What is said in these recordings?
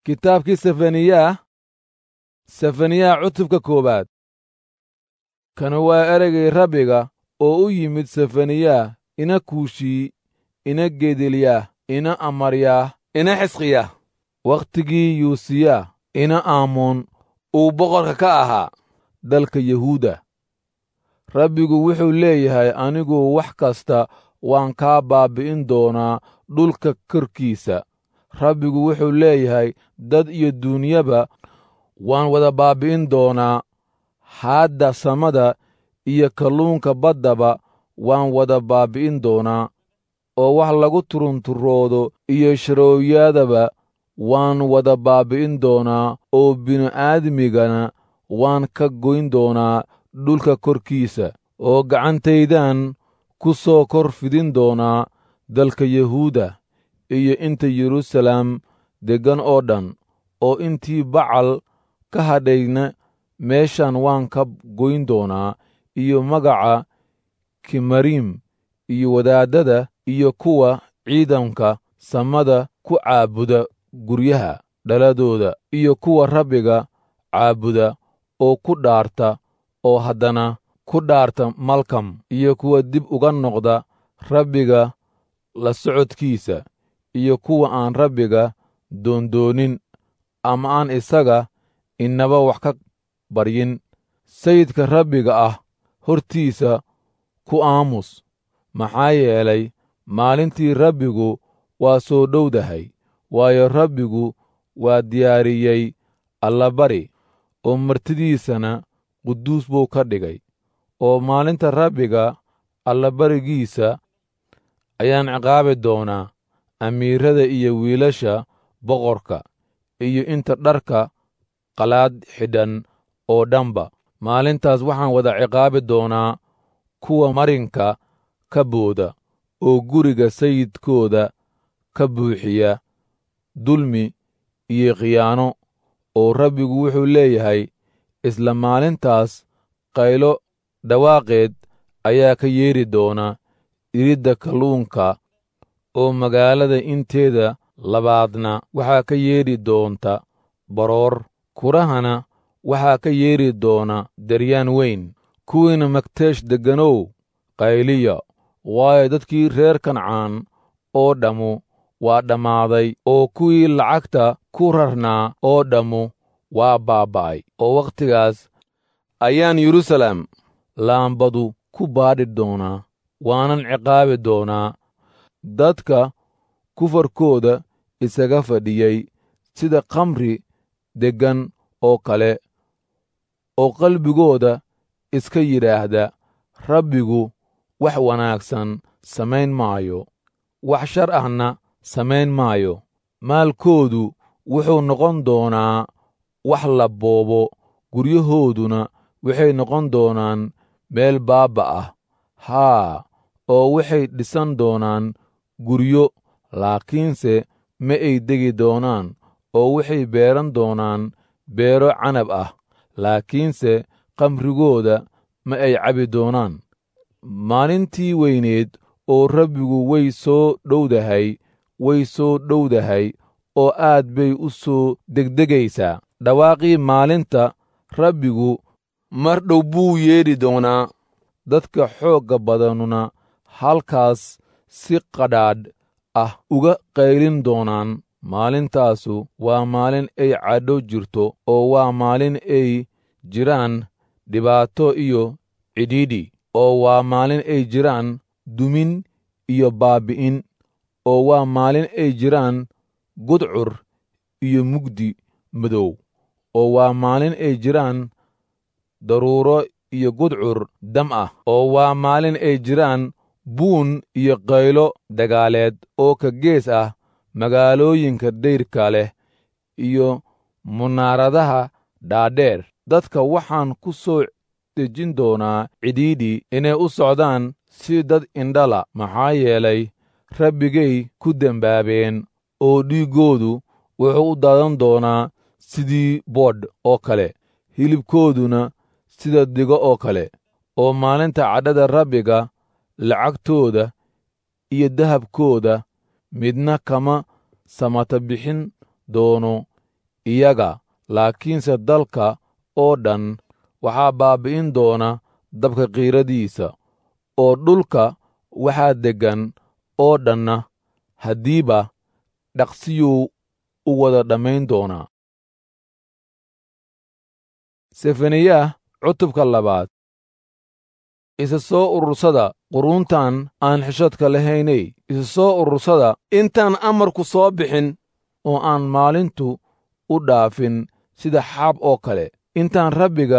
kitaabkii sefaniyaah sefaniyaha cutubka koowaad kan waa ereygay rabbiga oo u yimid sefaniyaah ina kuushii ina gedeliyaah ina amaryaah ina xisqiyaah wakhtigii yuusiya ina aamoon uu boqorka ka ahaa dalka yahuuda rabbigu wuxuu leeyahay anigu wax kasta waan kaa baabbi'in doonaa dhulka korkiisa rabbigu wuxuu leeyahay dad iyo duunyaba waan wada baabbi'in doonaa haadda samada iyo kalluunka baddaba waan wada baabbi'in doonaa oo wax lagu turunturoodo iyo sharooyadaba waan wada baabbi'in doonaa oo bini'aadmigana waan ka goyn doonaa dhulka korkiisa oo gacantaydan ku soo kor fidin doonaa dalka yahuuda iyo inta yeruusalaam deggan oo dhan oo intii bacal ka hadhayna meeshan waan ka goyn doonaa iyo magaca kimariim iyo wadaaddada iyo kuwa ciidanka samada ku caabuda guryaha dhaladooda iyo kuwa rabbiga caabuda oo ku dhaarta oo haddana ku dhaarta malkam iyo kuwa dib uga noqda rabbiga la socodkiisa iyo kuwa aan rabbiga doondoonin ama aan isaga inaba wax ka baryin sayidka rabbiga ah hortiisa ku aamus maxaa yeelay maalintii rabbigu waa soo dhowdahay waayo rabbigu waa diyaariyey allabari oo martidiisana quduus buu ka dhigay oo maalinta rabbiga allabarigiisa ayaan ciqaabi doonaa amiirada iyo wiilasha boqorka iyo inta dharka qalaad xidhan oo dhanba maalintaas waxaan wada ciqaabi doonaa kuwa marinka ka booda oo guriga sayidkooda ka buuxiya dulmi iyo khiyaano oo rabbigu wuxuu leeyahay isla maalintaas qaylo dhawaaqeed ayaa ka yeedhi doona iridda kalluunka oo magaalada inteeda labaadna waxaa ka yeedhi doonta baroor kurahana waxaa ka yeedhi doona daryaan weyn kuwiina magteesh degganow qayliya waayo dadkii reer kancaan oo dhammu waa dhammaaday oo kuwii lacagta ku rarnaa oo dhammu waa baaba'ay oo wakhtigaas ayaan yeruusaalem laambadu ku baadhi doonaa waanan ciqaabi doonaa dadka kufarkooda isaga fadhiyey sida khamri deggan oo kale oo qalbigooda iska yidhaahda rabbigu wax wanaagsan samayn maayo wax shar ahna samayn maayo maalkoodu wuxuu noqon doonaa wax la boobo guryahooduna waxay noqon doonaan meel baabba ah haa oo waxay dhisan doonaan guryo laakiinse ma ay degi doonaan oo waxay beeran doonaan beero canab ah laakiinse kamrigooda ma ay cabi doonaan maalintii weyneed oo rabbigu way soo dhowdahay way soo dhowdahay oo aad bay u soo degdegaysaa dhawaaqii maalinta rabbigu mar dhow buu yeedhi doonaa dadka xoogga badanuna halkaas si qadhaadh ah uga qaylin doonaan maalintaasu waa maalin ay cadho jirto oo waa maalin ay jiraan dhibaato iyo cidhiidhi oo waa maalin ay jiraan dumin iyo baabbi'in oo waa maalin ay jiraan gudcur iyo mugdi madow oo waa maalin ay jiraan daruuro iyo gudcur dam ah oo waa maalin ay jiraan buun iyo qaylo dagaaleed oo ka gees ah magaalooyinka dayrka leh iyo munaaradaha dhaadheer dadka waxaan ku soo dejin doonaa cidhiidhi inay u socdaan si dad indhala maxaa yeelay rabbigay ku dembaabeen oo dhiiggoodu wuxuu u daadan doonaa sidii boodh oo kale hilibkooduna sida digo oo kale oo maalinta cadhada rabbiga lacagtooda iyo dahabkooda midna kama samata bixin doono iyaga laakiinse dalka oo dhan waxaa baabbi'in doona dabka qiiradiisa oo dhulka waxaa deggan oo dhanna haddiiba dhaqsiyuu u wada dhammayn doonaa sefaniyaah cutubka labaad isa soo urursada quruuntan aan xishadka lahaynay isa soo urursada intaan amarku soo bixin oo aan maalintu u dhaafin sida xaab oo kale intaan rabbiga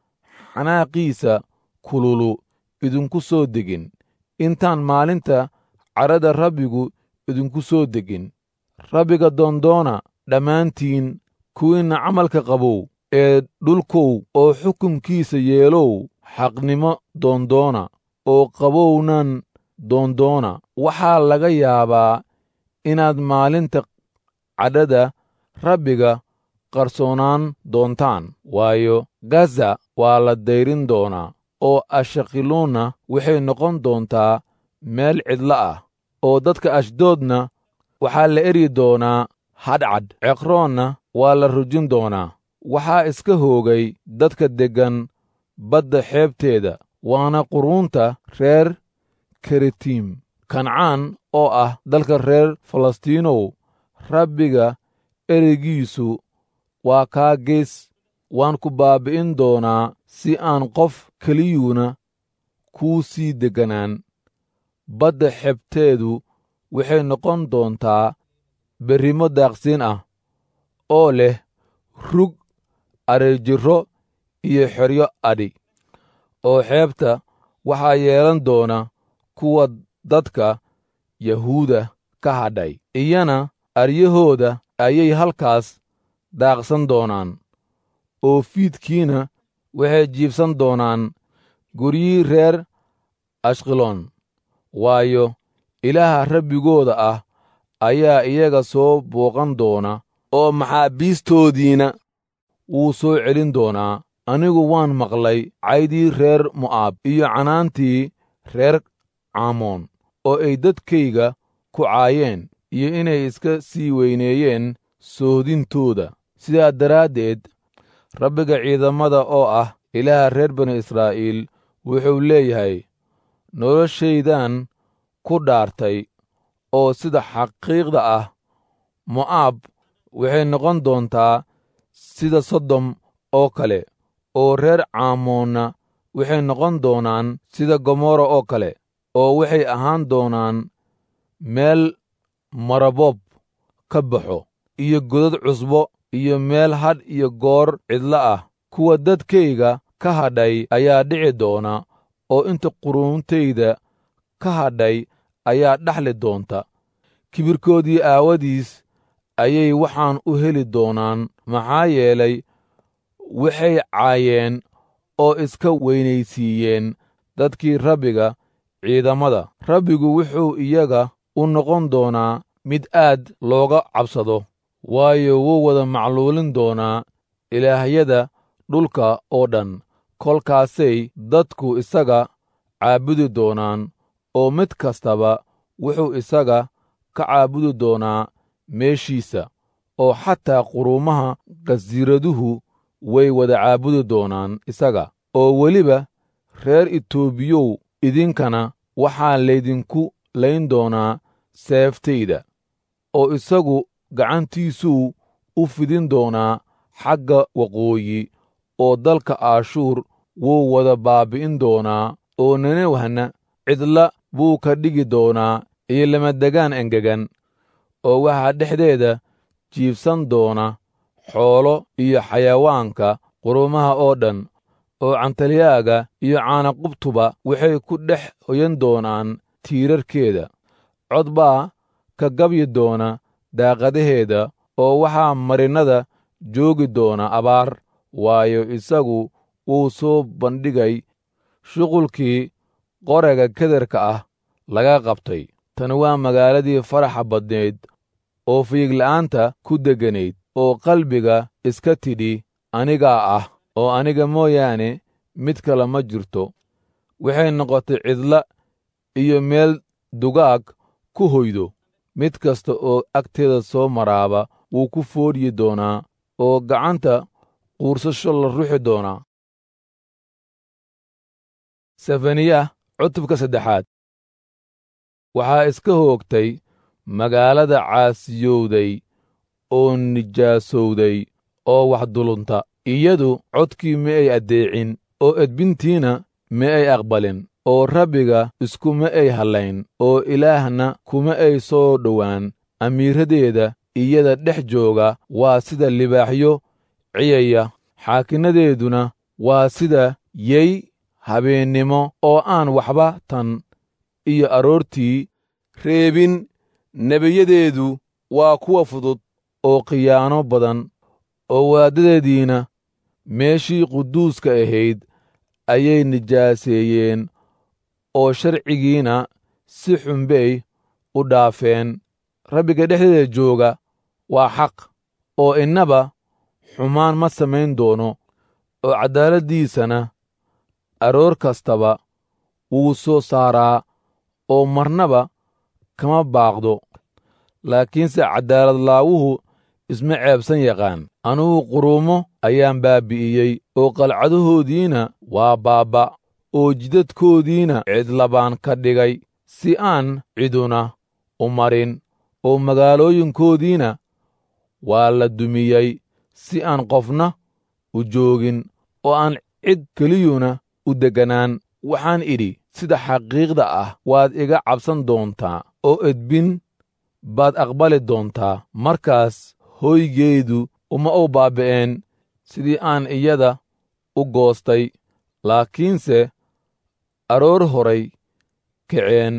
xanaaqiisa kululu idinku soo degin intaan maalinta cadhada rabbigu idinku soo degin rabbiga doondoona dhammaantiin kuwiinna camalka qabow ee dhulkow oo xukunkiisa yeelow xaqnimo doondoona oo qabownan doondoona waxaa laga yaabaa inaad maalinta cadhada rabbiga qarsoonaan doontaan waayo gaza waa la dayrin doonaa oo ashakiluunna waxay noqon doontaa meel cidlo ah oo dadka ashdoodna waxaa la eryi doonaa hadhcadh ceqroonna waa la rujin doonaa waxaa iska hoogay dadka deggan badda xeebteeda waana quruunta reer keritiim kancaan oo ah dalka reer falastiinow rabbiga ereygiisu waa kaa gees waan ku baabbi'in doonaa si aan qof keliyuuna kuu sii degganaan badda xebteedu waxay noqon doontaa berrimo daaqsiin ah oo leh rug areejirro iyo xeryo adhi oo xeebta waxaa yeelan doona kuwa dadka yahuuda ka hadhay iyana aryahooda ayay halkaas daaqsan doonaan oo fiidkiina waxay jiibsan doonaan guryihii reer ashqaloon waayo ilaaha rabbigooda ah ayaa iyaga soo booqan doona oo maxaabiistoodiina wuu soo celin doonaa anigu waan maqlay caydii reer mo'aab iyo canaantii reer caamoon oo ay dadkayga ku caayeen iyo inay iska sii weyneeyeen soodintooda sidaa daraaddeed rabbiga ciidamada oo ah ilaaha reer bani israa'iil wuxuu leeyahay noloshaydan ku dhaartay oo sida xaqiiqda ah mo'aab waxay noqon doontaa sida sodom oo kale oo reer caamoonna waxay noqon doonaan sida gomorra oo kale oo waxay ahaan doonaan meel maraboob ka baxo iyo godad cusbo iyo meel hadh iyo goor cidlo ah kuwa dadkayga ka hadhay ayaa dhici doona oo inta quruuntayda ka hadhay ayaa dhaxli doonta kibirkoodii aawadiis ayay waxaan u heli doonaan maxaa yeelay waxay caayeen oo iska weynaysiiyeen dadkii rabbiga ciidamada rabbigu wuxuu iyaga u noqon doonaa mid aad looga cabsado waayo wuu wada macluulin doonaa ilaahyada dhulka oo dhan kolkaasay dadku isaga caabudi doonaan oo mid kastaba wuxuu isaga ka caabudi doonaa meeshiisa oo xataa quruumaha qasiiraduhu way wada caabudi doonaan isaga oo weliba reer itoobiyow idinkana waxaa laydinku layn doonaa seeftayda oo isagu gacantiisuu u fidin doonaa xagga waqooyi oo dalka aashuur wuu wada baabbi'in doonaa oo nenewhana cidla buu ka dhigi doonaa iyo lamadegaan engegan oo waxaa dhexdeeda jiibsan doona xoolo iyo xayawaanka qurumaha oo dhan oo cantalyaaga iyo caanaqubtuba waxay ku dhex hoyan doonaan tiirarkeeda cod baa ka gabyi doona daaqadaheeda oo waxaa marinnada joogi doona abaar waayo isagu wuu soo bandhigay shuqulkii qorega kederka ah laga qabtay tani waa magaaladii faraxa badnayd oo fiigla'aanta ku degganayd oo qalbiga iska tidhi anigaa ah oo aniga mooyaane mid kale ma jirto waxay noqotay cidla iyo meel dugaag ku hoydo mid kasta oo agteeda soo maraaba wuu ku foodhyi doonaa oo gacanta quursasho la ruxi doonaa sefaniya cutubka saddexaad waxaa iska hoogtay magaalada caasiyowday oo nijaasowday oo wax dulunta iyadu codkii ma ay addeecin oo edbintiina ma ay aqbalin oo rabbiga iskuma ay hallayn oo ilaahna kuma ay soo dhowaan amiiradeeda iyada dhex jooga waa sida libaaxyo ciyaya xaakinnadeeduna waa sida yey habeennimo oo aan waxba tan iyo aroortii reebin nebiyadeedu waa kuwa fudud oo khiyaano badan oo waaddadeediina meeshii quduuska ahayd ayay nijaaseeyeen oo sharcigiina si xunbay u dhaafeen rabbiga dhexdeeda jooga waa xaq oo innaba xumaan ma samayn doono oo caddaaladdiisana aroor kastaba wuu soo saaraa oo marnaba kama baaqdo laakiinse caddaaladlaawuhu isma ceebsan yaqaan anugu quruumo ayaan baabbi'iyey oo qalcadahoodiina waa baabba oo jidadkoodiina cidlabaan ka dhigay si aan ciduna u marin oo magaalooyinkoodiina waa la dumiyey si aan qofna u joogin oo aan cid keliyuna u degganaan waxaan idhi sida xaqiiqda ah waad iga cabsan doontaa oo edbin baad aqbali doontaa markaas hoygeydu uma u baaba'een sidii aan iyada u goostay laakiinse aroor horay kaceen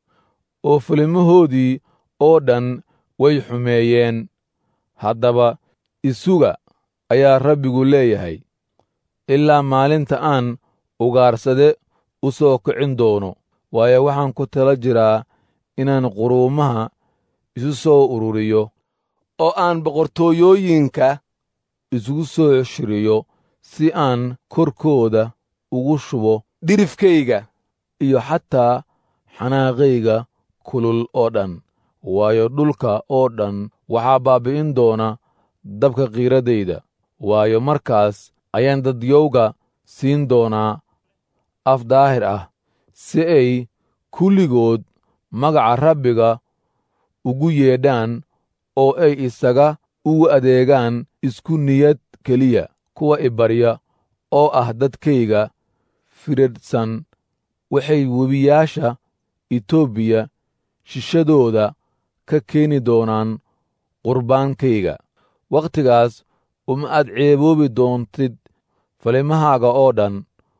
oo filimahoodii oo dhan way xumeeyeen haddaba isuga ayaa rabbigu leeyahay ilaa maalinta aan ugaarsade u soo kicin doono waayo waxaan ku tala jiraa inaan quruumaha isu soo ururiyo oo aan boqortooyooyinka isugu soo shiriyo si aan korkooda ugu shubo dhirifkayga iyo xataa xanaaqayga kulul oo dhan waayo dhulka oo dhan waxaa baabbi'in doona dabka qiiradayda waayo markaas ayaan dadyowga siin doonaa af daahir ah si ay kulligood magaca rabbiga ugu yeedhaan oo ay isaga ugu adeegaan isku niyad keliya kuwa ibarya oo ah dadkayga firadhsan waxay webiyaasha etoobiya shishadooda ka keeni doonaan qurbaankayga wakhtigaas uma aad ceeboobi doontid falimahaaga oo dhan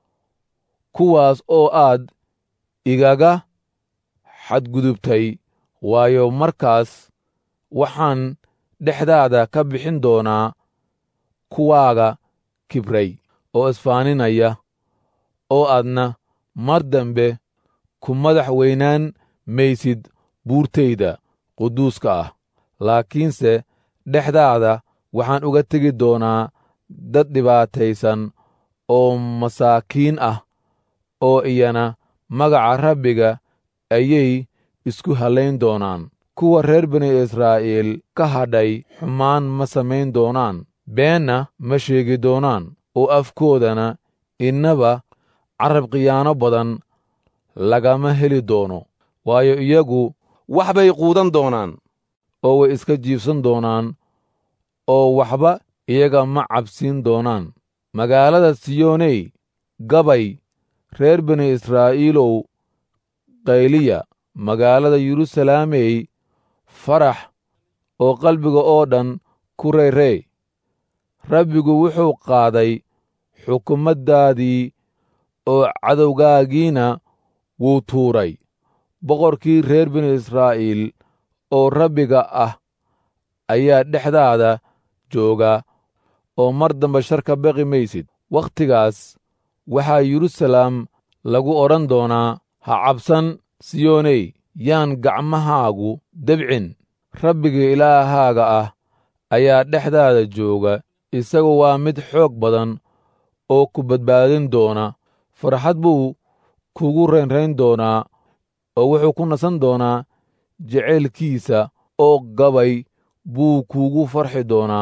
kuwaas oo aad igaga xadgudubtay waayo markaas waxaan dhexdaada ka bixin doonaa kuwaaga kibray oo isfaaninaya oo aadna mar dambe ku madax weynaan maysid buurtayda quduuska ah laakiinse dhexdaada waxaan uga tegi doonaa dad dhibaataysan oo masaakiin ah oo iyana magaca rabbiga ayay isku hallayn doonaan kuwa reer bani israa'iil ka hadhay xumaan ma samayn doonaan beenna ma sheegi doonaan oo afkoodana innaba carab khiyaano badan lagama heli doono waayo iyagu wax bay quudan doonaan oo way iska jiibsan doonaan oo waxba iyaga ma cabsiin doonaan magaalada siyooney gabay reer bani israa'iilow qayliya magaalada yeruusalaamey farax oo qalbiga oo dhan ku reyrey rabbigu wuxuu qaaday xukumaddaadii oo cadowgaagiina wuu tuuray boqorkii reer bani israa'iil oo rabbiga ah ayaa dhexdaada jooga oo mar dambe shar ka baqi maysid wakhtigaas waxaa yeruusalaam lagu odhan doonaa ha cabsan siyooney yaan gacmahaagu debcin rabbiga ilaahaaga ah ayaa dhexdaada jooga isagu waa mid xoog badan oo ku badbaadin doona farxad buu kugu raynrayn doonaa oo wuxuu ku nasan doonaa jeceylkiisa oo gabay buu kuugu farxi doonaa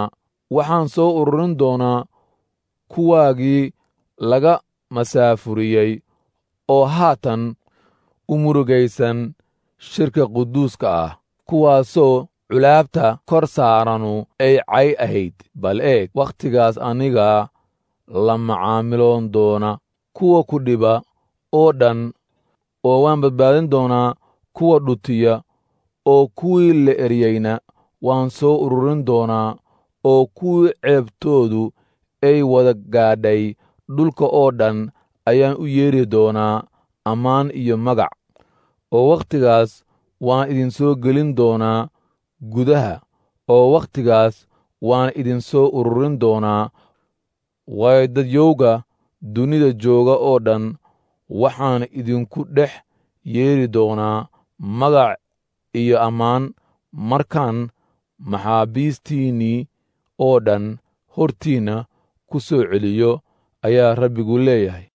waxaan soo ururin doonaa kuwaagii laga masaafuriyey oo haatan u murugaysan shirka quduuska ah kuwaasoo culaabta kor saaranu ay cay ahayd bal eeg wakhtigaas anigaa la macaamiloon doona kuwa ku dhiba oo dhan oo waan badbaadin doonaa kuwa dhutiya oo kuwii la eryeyna waan soo ururin doonaa oo kuwii ceebtoodu ay wada gaadhay dhulka oo dhan ayaan u yeedhi doonaa ammaan iyo magac oo wakhtigaas waan idinsoo gelin doonaa gudaha oo wakhtigaas waan idinsoo ururin doonaa waayo dadyowga dunida jooga oo dhan waxaan idinku dhex yeedhi doonaa magac iyo ammaan markaan maxaabiistiinnii oo dhan hortiinna ku soo celiyo ayaa rabbigu leeyahay